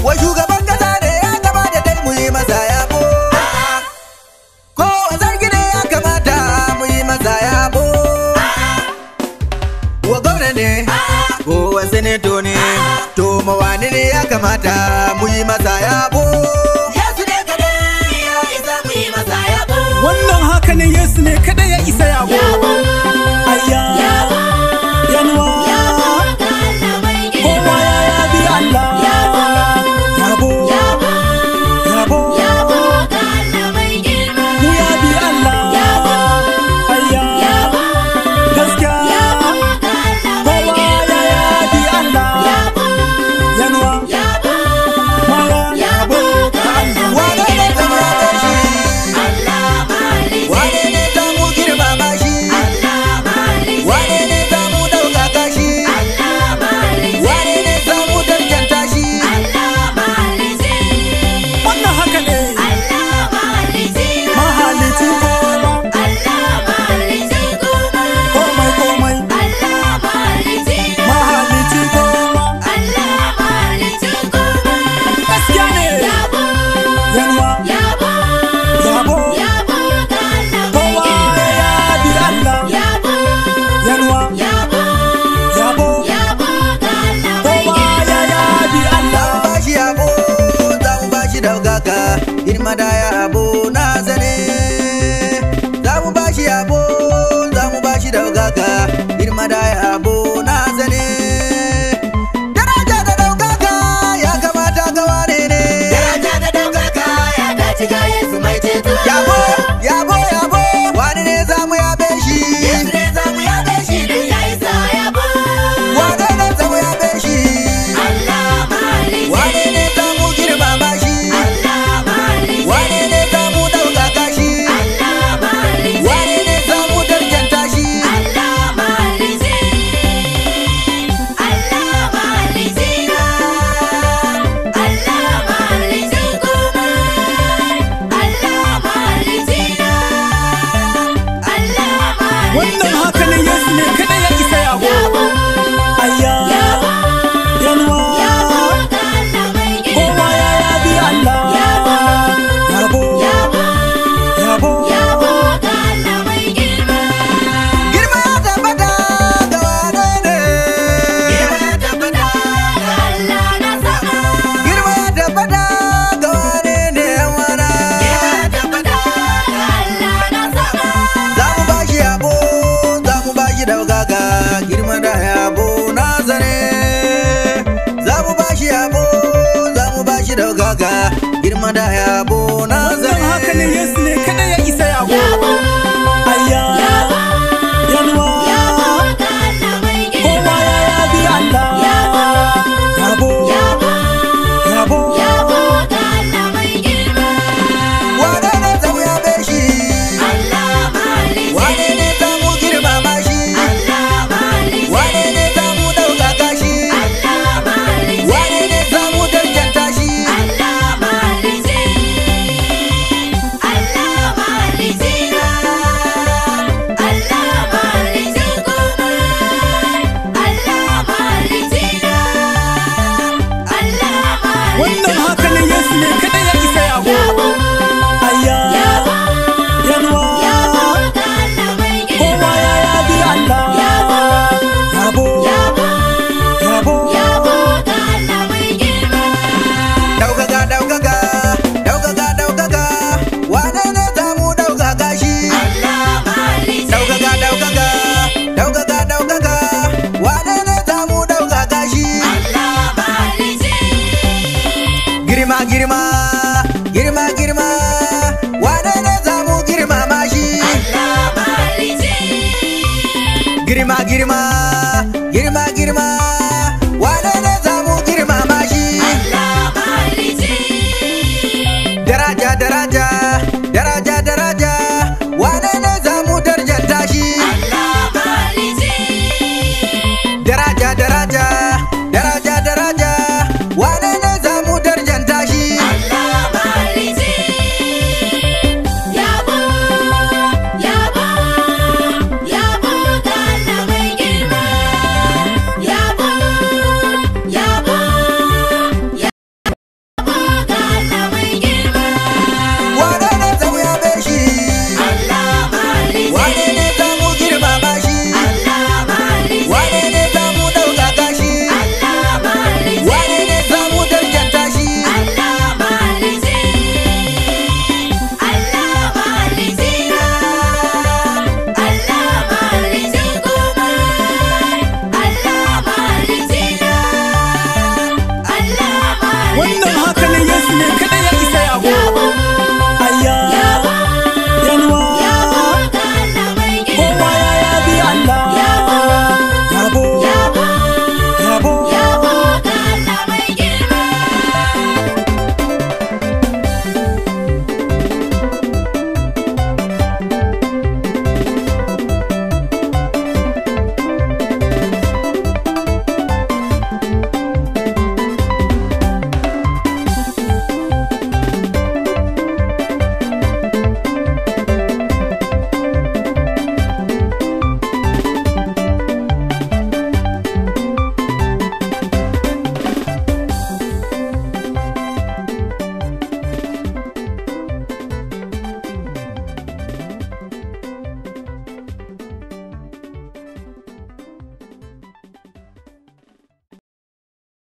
wa shugaban kasa ne ya kamata dai mu yi masa yabo ko wa sarki ne ya kamata mu yi masa yabo wa gwamna ne ko wa senato ne to mawani ne ya kamata mu yi masa yabo Yesu ne kadai ya isa mu yi masa yabo. wannan haka ne yesu ne kada ya isa yabo Yabo, ayya yabo, yanuwa yabo ga Allah mai girma. kowa ya yabi allah Yabo, yabo yabo, yabo yabo ga Allah mai girma. mu yabi allah Yabo, ayya yabo, gaskiya yabo ga Allah mai kowa girma. ya yabi allah Yabo, yanuwa yabo, mara yabo ga Allah mai wane ne girma. zama da shi Allah malice, wane ne za mu girmama shi Allah malice, wane ne za mu ɗaukaka shi Allah malice, wane ne za mu darjanta shi Allah malice, wannan haka ne Allah malice, mahalicin kowa Allah malice kuma, komai komai Allah malice, mahalicin kowa Allah malice kuma. gaskiya ne Yabo, yanuwa yabo, yabo yabo ga Allah mai kowa girma. ya yabi allah Yabo, yanuwa yabo, yabo yabo ga Allah mai kowa girma. ya yabi za allah mu ba shi yabo za mu ba shi ɗaukaka girma da yabo na zane za mu ba shi yabo za mu ba shi ɗaukaka girma da yabo na zane daraja da ɗaukaka ya kamata ga wane ne Daraja da ɗaukaka ya dace ga Yesu mai ceto. yabo yabo yabo wani ne za mu yabe shi Yesu ne za mu yabe shi don ya isa yabo. wane ne za mu yabe shi Allah malice, wane ne za mu girmama shi Allah malice, wane ne za mu ɗaukaka shi Allah malice, wane ne za mu darjanta shi Allah malice, Allah malice na, Allah malice kuma, Allah malice na, Allah malice. wannan haka ne yesu ne kada ya isa yabo Yabo, ayya yabo, yanuwa yabo ga Allah mai girma. kowa ya yabi allah Yabo, yabo yabo, yabo yabo ga Allah mai girma. girma ya tabbata ga wane ne Girma ya tabbata ga Allah na sama. girma ya tabbata ga wane ne yan wana Girma ya tabbata ga Allah na sama. za mu ba shi yabo za mu ba shi ɗaukaka girma da yabo na zane za mu ba shi yabo za mu ba shi ɗaukaka girma da yabo na wannan haka ne zane yesu ne kada ya isa yabo Yabo, ayya yabo, yanuwa yabo ga Allah mai girma. kowa ya yabi allah Yabo, yabo yabo, yabo yabo ga Allah mai girma. wane ne za mu yabe shi Allah malice, wane ne za mu girmama shi Allah malice, wane ne za mu ɗaukaka shi Allah malice, wane ne za mu darjanta shi Allah malice, Allah malice na, Allah malice kuma, Allah malice na, Allah malice. wannan haka ne yesu ne kada ya isa yabo Yabo, ayya yabo, yanuwa yabo ga Allah mai girma. kowa ya yabi allah Yabo, yabo yabo, yabo yabo ga Allah mai girma. Ɗaukaka, ɗaukaka, ɗaukaka, ɗaukaka, wane ne za mu ɗaukaka shi? Allah malice, Ɗaukaka, ɗaukaka, ɗaukaka, ɗaukaka, wane ne za mu ɗaukaka shi? Allah malice, Girma, girma, girma, girma, wane ne za mu girmama shi? Allah malice, Girma, girma, girma, girma, wane ne za mu girmama shi? Allah malice, Daraja, daraja, daraja, daraja, wane ne za mu darjanta shi? Allah malice, daraja daraja daraja daraja wane ne za mu darjanta shi Allah malice. Yabo, yabo, yabo ga Allah mai girma. Yabo, wannan haka ne yesu ne kadai